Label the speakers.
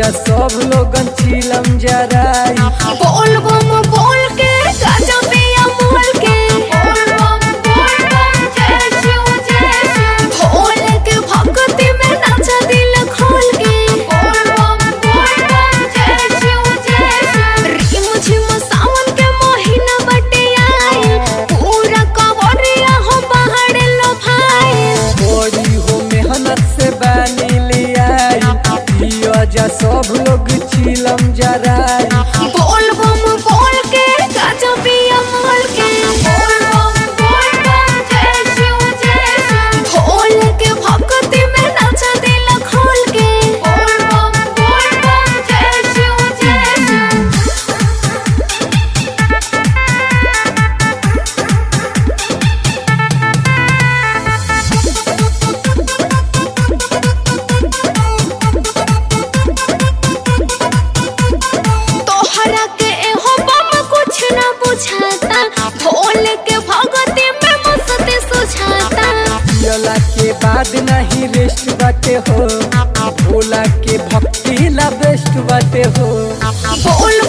Speaker 1: जा सब लोगन चिलम जराई
Speaker 2: बोल बम बोल के गाजा पिया मोल के बोल बम बोल बम जय शिव जय शिव भोले के भक्ति में नाचा दिल खोल के बोल बम बोल बम जय शिव जय शिव रिम झिम सावन के महीना बटे आई पूरा कवरिया हो पहाड़ लो भाई
Speaker 1: बड़ी हो मेहनत से बानी लियाई पिया जा सब लोग चिलम जराई
Speaker 2: बोल बम बोल के गाजा पिया मोल के बोल बम बोल बम जय शिव जय शिव भोले के भक्ति में नाचा दिल खोल के बोल बम बोल बम जय शिव जय शिव तोहरा के एहो बम कुछ न बुझाता भोले के भक्ति में मस्ती सुझाता
Speaker 1: पियला के बाद नहीं रेस्ट बाटे हो भोला के भक्ति ला बेस्ट बाटे हो
Speaker 2: बोल